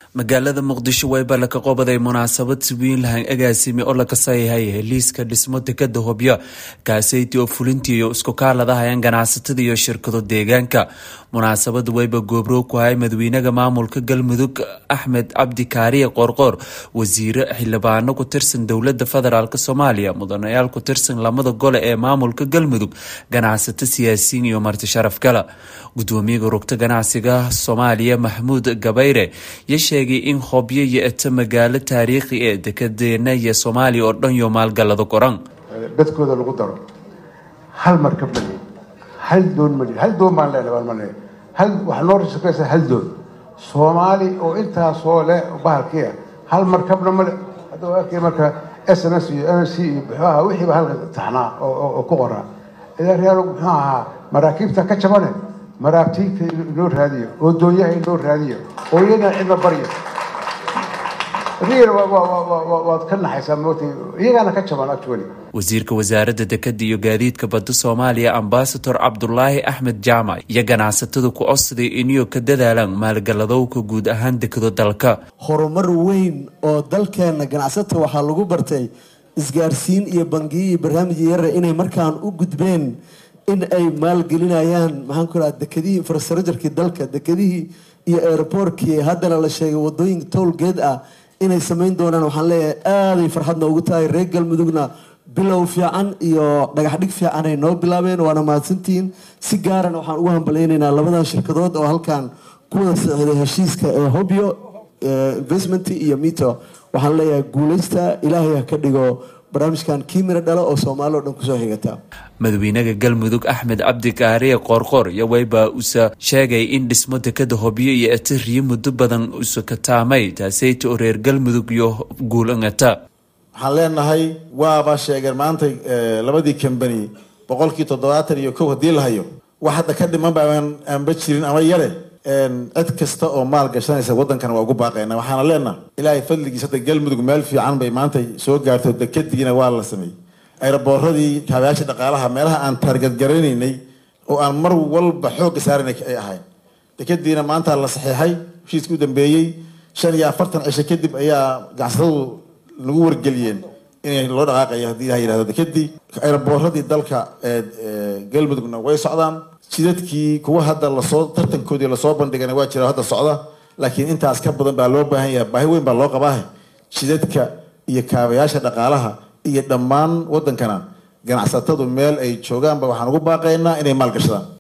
magaalada muqdisho wayba laka qobaday munaasabad si weyn lahan agaasimi oo laka sayahay heliiska dhismo dekada hobyo kaaseyti oo fulintii iyo isku kaaladahayaan ganacsatada iyo shirkado deegaanka munaasabada wayba goobroog ku hay madaxweynaha maamulka galmudug axmed cabdi kaariye qoorqoor wasiire xildhibaano ku tirsan dowlada federaalk soomaaliya mudanayaal ku tirsan lamada gole ee maamulka galmudug ganacsato siyaasiyiin iyo marti sharaf gala gudoomiyaha rugta ganacsiga soomaaliya maxmuud gabayre ya sheegay in hobyo iyo eto magaalo taariikhi ee dekadeena iyo soomaaliya oo dhan yo maalgalado qoran dadkooda lagu daro hal markab mali hal doon mali hal doon baan leenahay baan maleeya hal waxaa noo shaqeysa hal doon soomaali oo intaasoo leh bahalkiia hal markabna male hadda waa arkay marka s m s iyo n c iyo muxuu ahaa wixiiba halka taxnaa oo ku qoraa idaa real muxuu ahaa maraakiibta ka jabane maraabtiinta inoo raadiyo oo doonyaha inoo raadiyo oo iyana cidna baryo waad ka naxaysaa moota iyagaana ka jaban actually wasiirka wasaaradda dekada iyo gaadiidka badda soomaaliya ambasador cabdulaahi axmed jaamac iyo ganacsatada ku codsaday inuu ka dadaalaan maalgaladowka guud ahaan dekado dalka horumar weyn oo dalkeena ganacsata waxaa lagu bartay isgaarsiin iyo bangiyo iyo barnaamij yare inay markaan u gudbeen in ay maalgelinayaan maxaan ku raha dekadihii infrastructurkii dalka dekadihii iyo airbortkii haddana la sheegay wadooyinka towlgeed ah inay samayn doonaan waxaan leeyahay aaday farxad noogu tahay reer galmudugna bilow fiican iyo dhagaxdhig fiican ay noo bilaabeen waana mahadsantihiin si gaarana waxaan ugu hambalaynaynaa labadan shirkadood oo halkan ku wada socday heshiiska ee hobyo investment iyo mito waxaan leeyahay guuleysta ilaahay ha ka dhigo barnaamijkan kiimira dhalo oo soomaali o dhan kusoo xigata madaxweynaha galmudug axmed cabdi kaariye qoorqoor iyo wayba usa sheegay in dhismo dekada hobyo iyo etariyo muddo badan usa ka taamay taaseyta oo reer galmudug iyo guulangata waxaan leenahay waaba sheegeen maanta labadii kambani boqolkii toddobaatan iyo kow haddii la hayo wax hadda ka dhiman ba aanba jirin ama yare cid kasta oo maal gashanaysa waddankan waa ugu baaqayna waxaana leenaha ilaahay fadligiis hadda galmudug meel fiican bay maanta soo gaarto dekadiina waa la sameeyey ayrabooradii kaabayaasha dhaqaalaha meelaha aan taargadgaranaynay oo aan mar walba xoogga saaranay ay ahayn dekadiina maanta la saxiixay heshiiska u dambeeyey shan iyo afartan cisho kadib ayaa ganacsatadu nagu wargeliyeen inay loo dhaqaaqayo haddii ilaha yihahdo dekadii ayrabooradii dalka galmudugna way socdaan jidadkii kuwa hadda lasoo tartankoodii lasoo bandhigana waa jira hadda socda laakiin intaas ka badan baa loo baahan yahay baahi weyn baa loo qabaa jidadka iyo kaabayaasha dhaqaalaha iyo dhammaan waddankana ganacsatadu meel ay joogaanba waxaan ugu baaqaynaa inay maalgashadaan